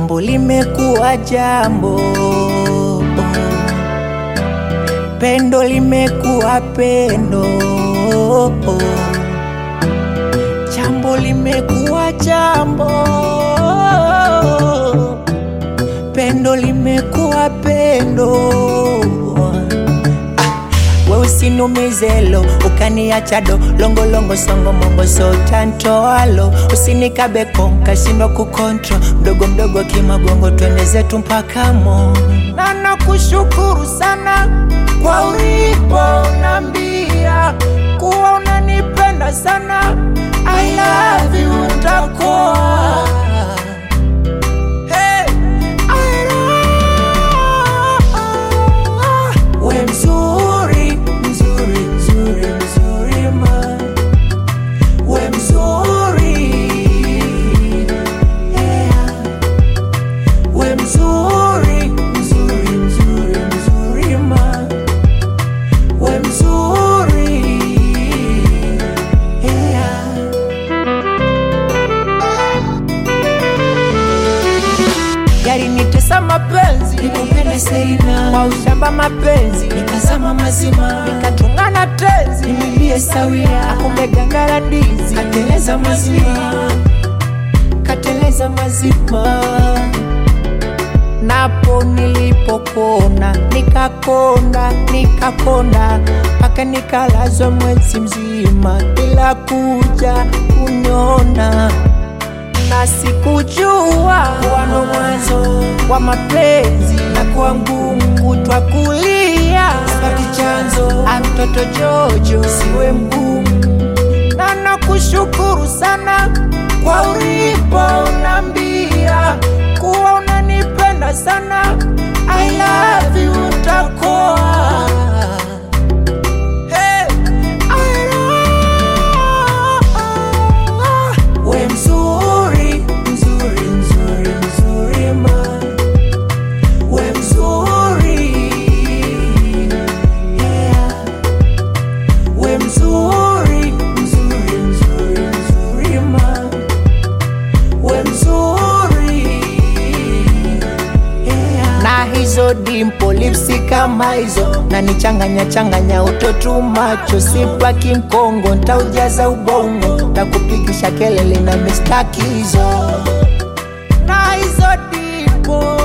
jambo limekuwa jambo, pendo limekuwa pendo, jambo limekuwa jambo, pendo limekuwa pendo. We usinumizelo ukaniacha do longolongo songo mongo sotantoalo usinikabeko nkashindwa kukontro mdogo mdogo kimagongo twende zetu mpaka mo na nakushukuru sana kwa ulipo nambia kuwa unanipenda sana I love you utakoa Hey, I love- we mzuri mzuri mzuri mzuri ma we mzuri yeah. we mzuri mzuri mzuri mzuri ma we mzuri yeah. Gari nitesa mapenzi Nikupende Selina, kwa ushamba mapenzi nikazama mazima, nikatungana tenzi nimwambie sawia, akumbe gangara ndizi kateleza mazima, kateleza mazima napo nilipokona nikakonda nikakonda mpaka nikalazwa mwezi mzima bila kuja kuniona na sikujua wano mwanzo wa mapenzi na kuwa ngumu kutwa kulia sipati chanzo, Ah, mtoto Jojo siwe mgumu, na nakushukuru sana kwa ulipo unambia kuwa unanipenda sana. I love you utakoa. Hey, I love- we mzuri mzuri mzuri mzuri ma we mzuri yeah. we mzuri mzuri mzuri mzuri ma we mzuri yeah. na hizo dimpo lipsi kama hizo na nichanganya changanya utotu macho sipaki mkongo ntaujaza ubongo takupigisha kelele na mistaki hizo na hizo dimpo